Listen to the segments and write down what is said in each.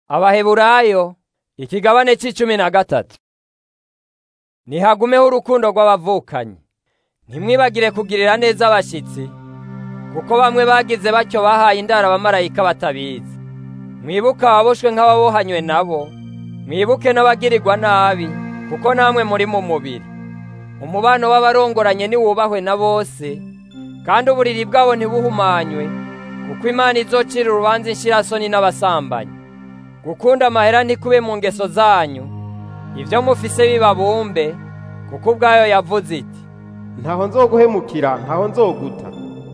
abaheburayo ikigabane c'icumi na gatatu nihagumeho urukundo rw'abavukanyi ntimwibagire kugirira neza abashitsi kuko bamwe bagize batyo bahaye indaro abamarayika batabizi mwibuke ababoshwe nk'ababohanywe nabo mwibuke n'abagirirwa nabi kuko namwe muri mu mubiri umubano w'abarongoranye niwubahwe na bose kandi uburiri bwabo ntibuhumanywe kuko imana izocira urubanza inshirasoni n'abasambanyi gukunda amahera ntikube mu ngeso zanyu ibyo mufise bibabumbe kuko ubwayo yavuze iti ntaho nzoguhemukira ntaho nzoguta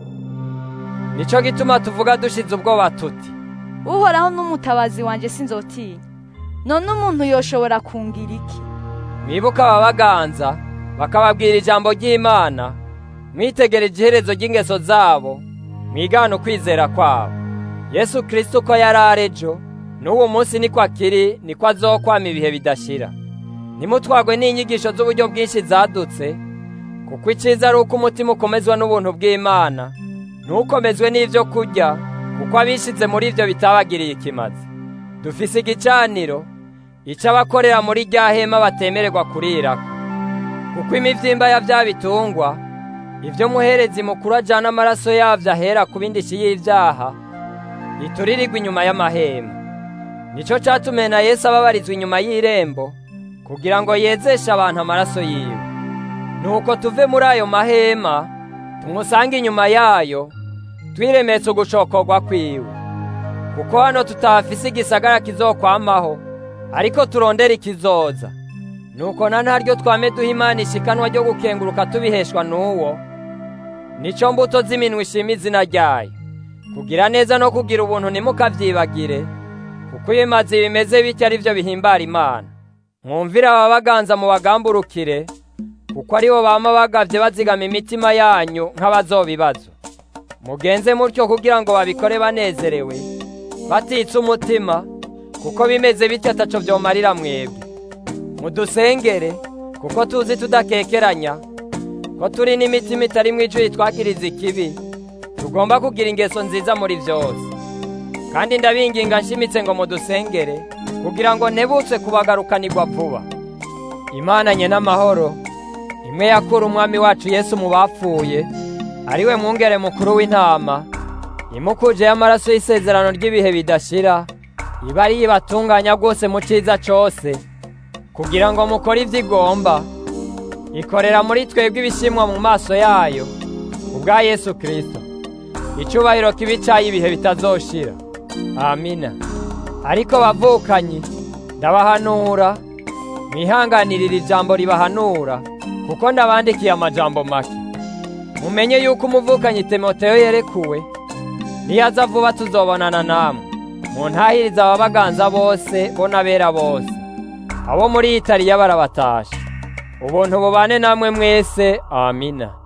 nico gituma tuvuga dushize ubwoba tuti uhoraho n'umutabazi wanjye sinzotinya none umuntu yoshobora kungira iki mwibuke ababaganza bakababwira ijambo ry'imana mwitegereje iherezo ry'ingeso zabo mwigana ukwizera kwabo yesu kirisito uko yari arejo n'uwo munsi niko akiri niko azokwama ibihe bidashira nimutwagwe n'inyigisho z'uburyo bwinshi zadutse kuko icyiza ari uko umutima ukomezwa n'ubuntu bw'imana ntukomezwe n'ibyo kurya kuko abishize muri ibyo bitabagiriye ikimazi dufise igicaniro icyo abakorera muri rya hema batemererwa kurirako kuko imivyimba ya bya bitungwa ibyo muherezi mukuru ajyana amaraso yabyo ahera ku bindishyi y'ibyaha ituririrwa inyuma y'amahema nicyo cyatumye na yesu ababarizwa inyuma y'irembo kugira ngo yezeshe abantu amaraso yiwe nuko tuve muri ayo mahema tumusange inyuma yayo twiremetse ugushokorwa kwiwe kuko hano tutahafise igisagara kizokwamaho ariko turondera ikizoza nuko na ntaryo twame duha imana ishikanwa ryo gukenguruka tubiheshwa n'uwo nico mbuto z'iminwa ishima izina ryayo kugira neza no kugira ubuntu ntimukavyibagire kuko ibimazi bimeze bityo ari byo bihimbara imana mwumvire ababaganza mu bagamburukire kuko aribo bama bagavye bazigama imitima yanyu nk'abazobibazo mugenze mutyo kugira ngo babikore banezerewe batitse umutima kuko bimeze bityo ataco vyomarira mwebwe mudusengere kuko tuzi tudakekeranya ko turi n'imitima itarimwo ijwi twakiriza ikibi tugomba kugira ingeso nziza muri vyose kandi ndabinginga nshimitse ngo mudusengere kugira ngo ntebutse kubagarukanirwa vuba imana nye n'amahoro imwe yakura umwami wacu yesu mu bapfuye ariwe mwungere mukuru w'intama imukuje y'amaraso y'isezerano ry'ibihe bidashira iba ari ibatunganya rwose mu cyiza cose kugira ngo mukore ibyo igomba ikorera muri twebwe ibishimwa mu maso yayo ubwa yesu kirisito icubahiro kibi cyayo ibihe bitazoshira amina ariko bavukanyi ndabahanura mwihanganirire ijambo ribahanura kuko ndabandikiye amajambo make mumenye yuko umuvukanyi timoteyo yerekuwe niyaza vuba tuzobonana namwe muntahiriza ababaganza bose bo n'abera bose abo muri italiya barabatasha ubuntu bubane namwe mwese amina